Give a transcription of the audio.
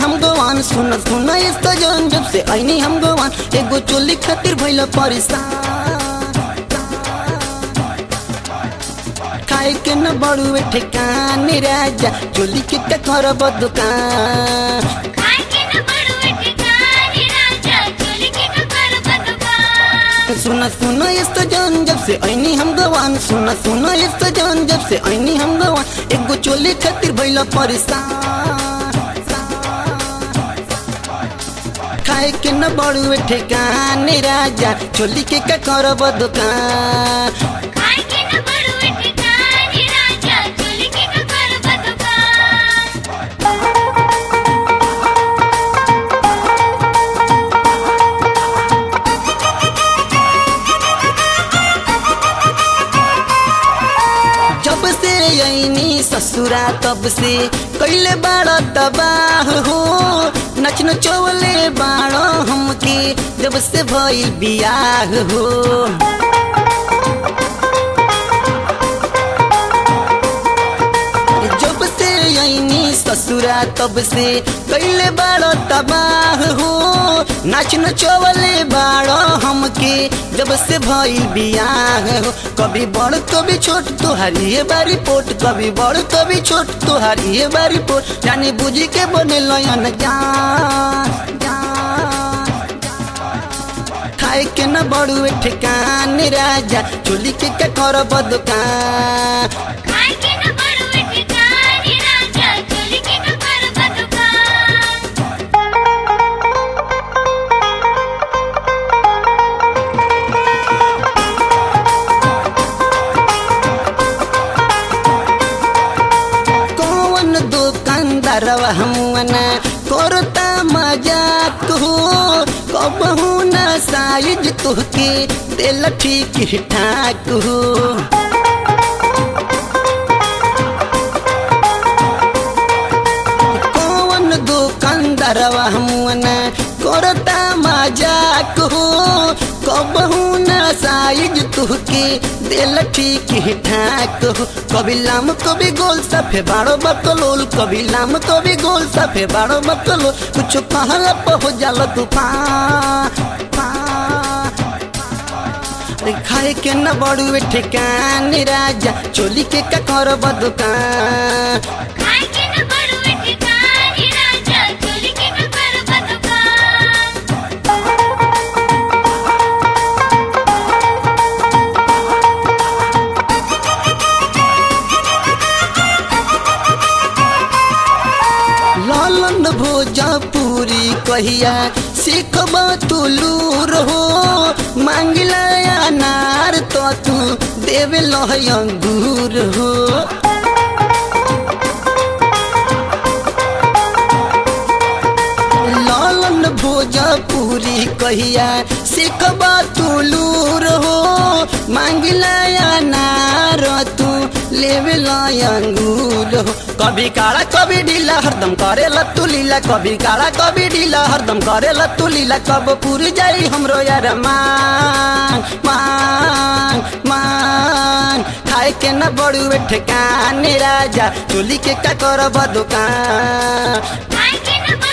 हम गोवान सुन सुन यस्तो जन जब से ऐनी हम गोवान एगो चोली खातिर भइल परेशान खाए के न बड़ुए ठेकान राजा चोली के का करब दुकान खाए के न बड़ुए ठिकाने राजा चोली के ककर बदुकान सुन सुन यस्तो जन जब से ऐनी हम गवान सुन सुन यस्तो जन जब से ऐनी हम गवान एगो चोली खातिर भइल परेशान खाए के न बड़ुए ठेकान राजा चोली के का करब दुकान खाए के न बड़ुए ठिकाने राजा चोली के ककर बदुकान जब से ऐनी ससुरा तब से कैले बाड़ा तबाह हो नच नचौले बाड़ा हमके जब से भइल बियाह हो जब से ऐनी ससुरा तब से कैले बाड़ा तबाह हो नाच नचौले बाड़ा हमके जब से भइल बियाह हो कभी बड़ कभी छोट तोहारी ये बारी पोट कभी बड़ कभी छोट तोहारी ये बारी पोट जाने बुझी के बने लयन जान जान खाए के न बड़ुए ठेकान राजा चोली के का करब दुकान खाए के न बड़ुए ठिकाने राजा चोली के ककर बदुकान कौन दुकानदारवा हमना करता मजाक हो कबहू ना साइज तुहके दिल ठीक ठाक हो कौन दुकानदारवा हमना करता मजाक हो कबहू ना साइज तुहके दिल ठीक ठाक हो कभी लाम कभी गोल सफे बाड़ो बकलोल कभी लाम कभी गोल सफे बाड़ो बकलोल कुछ कहला पर हो जाला तूफान अरे खाए के न बड़ुए ठेकान राजा चोली के का करब दुकान खाए के न बड़ुए ठिकाने राजा चोली के ककर बदुकान लालन भोजपुरी कहिया सीखबा तू लूर हो मांगिला अनार तो तू देवे लह अंगूर हो लालन भोजपुरी कहिया सीखबा तू लूर हो मांगिला अनार तू लेवे अंगूर हो कभी काला कभी ढीला हरदम करे तू लीला कभी काला कभी ढीला हरदम करे तू लीला कब पूर जाई हमरो यार मान मान मान खाए के न बड़ुए ठेकान राजा चोली के का करब दुकान खाए के न